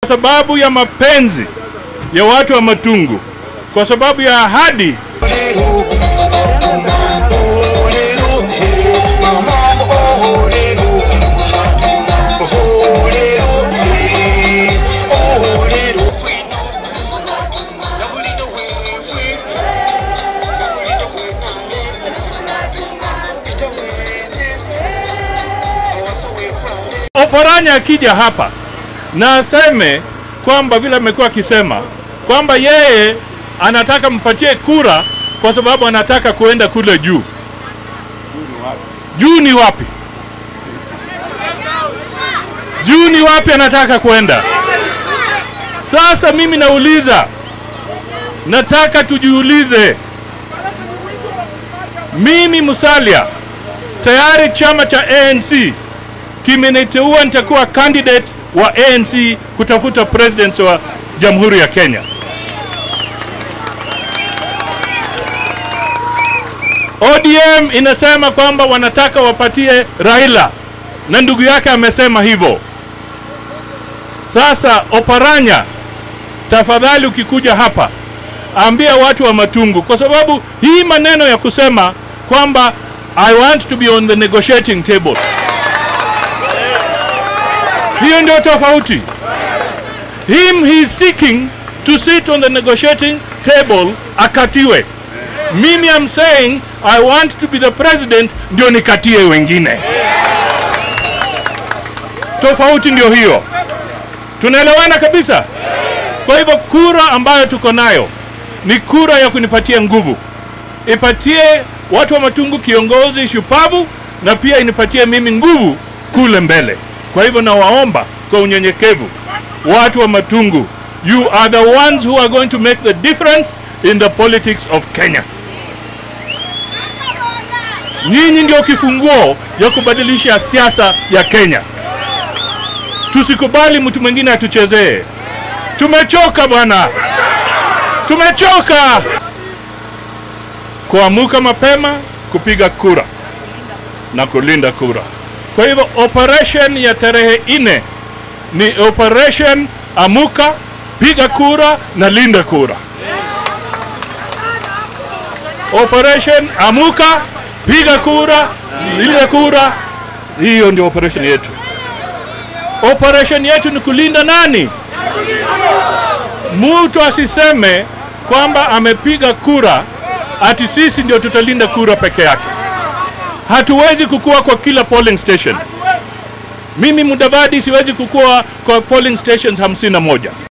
sababu ya mapenzi ya watu wa Matungu, kwa sababu ya ahadi Oparanya akija hapa na aseme kwamba vile amekuwa akisema kwamba yeye anataka mpatie kura kwa sababu anataka kuenda kule juu. Juu ni wapi? Juu ni wapi anataka kwenda? Sasa mimi nauliza, nataka tujiulize, mimi Musalia tayari chama cha ANC kimeniteua nitakuwa candidate wa ANC kutafuta presidency wa Jamhuri ya Kenya. ODM inasema kwamba wanataka wapatie Raila na ndugu yake amesema hivyo. Sasa Oparanya, tafadhali ukikuja hapa ambia watu wa Matungu, kwa sababu hii maneno ya kusema kwamba I want to be on the negotiating table hiyo ndio tofauti. Him he is seeking to sit on the negotiating table akatiwe. Mimi am saying I want to be the president ndio nikatie wengine. Tofauti ndio hiyo. Tunaelewana kabisa? Kwa hivyo kura ambayo tuko nayo ni kura ya kunipatia nguvu, ipatie watu wa Matungu kiongozi shupavu, na pia inipatie mimi nguvu kule mbele. Kwa hivyo nawaomba kwa unyenyekevu, watu wa Matungu, you are the ones who are going to make the difference in the politics of Kenya. Nyinyi ndio kifunguo ya kubadilisha siasa ya Kenya. Tusikubali mtu mwingine atuchezee. Tumechoka bwana, tumechoka kuamuka mapema, kupiga kura na kulinda kura. Kwa hivyo operation ya tarehe nne ni operation amuka, piga kura na linda kura. Operation amuka, piga kura, linda kura. Hiyo ndio operation yetu. Operation yetu ni kulinda nani? Mtu asiseme kwamba amepiga kura ati sisi ndio tutalinda kura peke yake. Hatuwezi kukua kwa kila polling station. Mimi Mudavadi siwezi kukua kwa polling stations hamsini na moja.